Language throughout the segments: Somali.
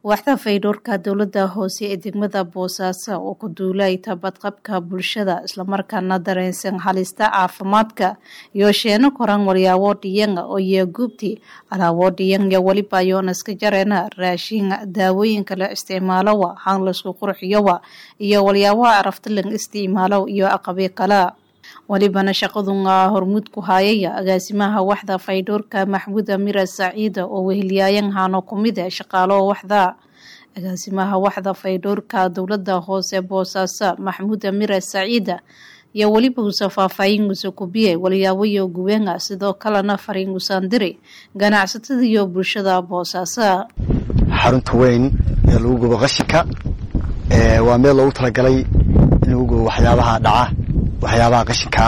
waaxda fayadhowrka dowladda hoose ee degmada boosaaso oo ku duulay tabadqabka bulshada islamarkaana dareensan halista caafimaadka iyo sheeno koran walyaabo dhiyanga oo yeeguubti alaabo dhiyanga weliba yoonaska jareena raashin daawooyinka la isticmaalowa han laisku qurxiyowa iyo walyaabaha araftalan isticmaalow iyo aqabi kala welibana shaqaduna hormuud ku haayaya agaasimaha waxda faydhowrka maxmuud amira saciida oo weheliyaayan haano kumid e shaqaalo waxda agaasimaha waxda faydhowrka dowlada hoose boosaaso maxmuud amira saciida iyo weliba usa faahfaahingusa kubiye walyaaboyo guweena sidoo kalena fariingusan diri ganacsatada iyo bulshada boosaaso xarunta weyn ee lagu gubo qashinka waa meel loogu talagalay in lagu gubo waxyaabaha dhaca waxyaabaha qashinkaa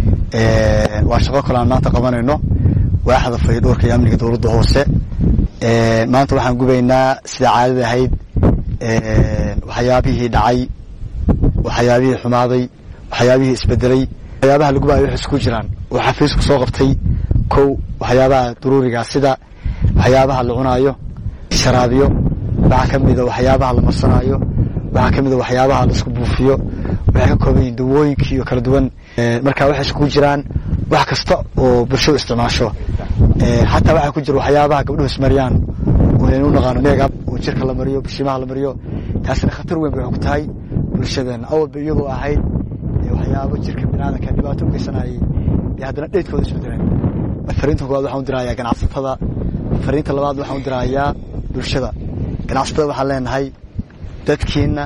waa shaqo kale aan maanta qabanayno waaxda faydhowrka iyo amniga dowladda hoose maanta waxaan gubaynaa sida caadada ahayd waxyaabihii dhacay waxyaabihii xumaaday waxyaabihii isbedelay waxyaabaha lagubayo waxay isku jiraan oo xafiisku soo qabtay kow waxyaabaha daruuriga sida waxyaabaha la cunaayo sharaabiyo waxaa ka mida waxyaabaha la marsanaayo waxaa ka mida waxyaabaha la isku buufiyo waxay ka kooban yihin dawooyinkii oo kala duwan marka waxay iskugu jiraan wax kasta oo bulshadu isticmaasho xataa waxaa ku jira waxyaabaha gabdhuhu ismariyaan oo aynu naqaano meegab oo jirka la mariyo bishimaha la mariyo taasina khatar weyn bay ku tahay bulshadeena awalba iyadoo ahayd waxyaabo jirka biniaadanka dhibaato ugeysanayay iyo haddana dheydkooda isu direen fariinta koowaad waxaan u dirayaa ganacsatada fariinta labaad waxaan u dirayaa bulshada ganacsatada waxaan leenahay dadkiina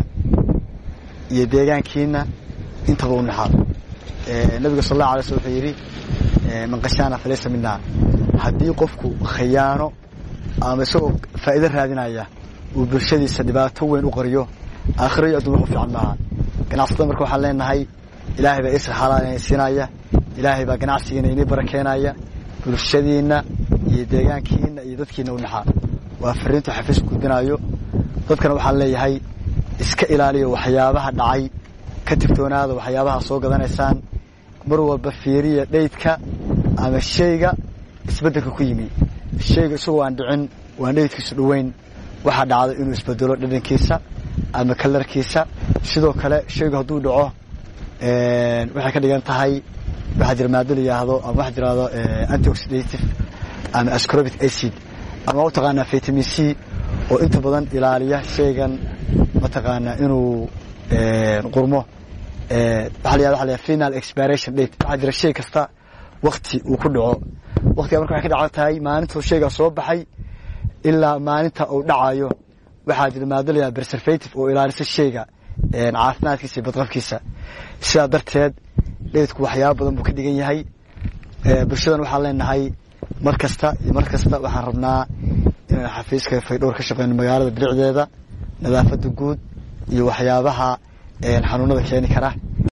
iyo deegaankiina intaba u naxaad nabiga sal allah alay sl wuxuu yidhi man qashaana falaysa minaa haddii qofku khayaano ama isagoo faa'iido raadinaya uu bulshadiisa dhibaato weyn u qariyo aakhiro iyo adduun wax u fiican maaha ganacsatada marka waxaan leenahay ilaahay baa isra xalaal inay siinaya ilaahay baa ganacsigiina inii barakeenaya bulshadiina iyo deegaankiina iyo dadkiina u naxaa waa fariintu xafiis gudbinayo dadkana waxaan leeyahay iska ilaaliyo waxyaabaha dhacay ka tigtoonaada waxyaabaha soo gadanaysaan mar walba fiiriya dheydka ama shayga isbeddelka ku yimi shayga isagoo aan dhicin waan dheydkiisu dhoweyn waxaa dhacda inuu isbedelo dhadhankiisa ama kalarkiisa sidoo kale shaygu hadduu dhaco waxay ka dhigan tahay waxaa jira maado la yidhaahdo ama waxa jirahdo antioxidative ama ascrobic acid ama u taqaanaa vitamin c oo inta badan ilaaliya shaygan mataqaanaa inuu qurmo waxa la yhahda final expiration date waxaa jira shay kasta wakti uu ku dhaco waktiga marka waxay ka dhacan tahay maalintuu shaygaa soo baxay ilaa maalinta uu dhacayo waxaa jira maado la yahada preservative oo ilaalisa shayga caafimaadkiisa iyo badqabkiisa sidaa darteed dheydku waxyaaba badan buu ka dhigan yahay bulshadan waxaan leenahay mar kasta iyo mar kasta waxaan rabnaa inaan xafiiska faydhowr ka shaqeyno magaalada bilicdeeda nadaafada guud iyo waxyaabaha xanuunada keeni kara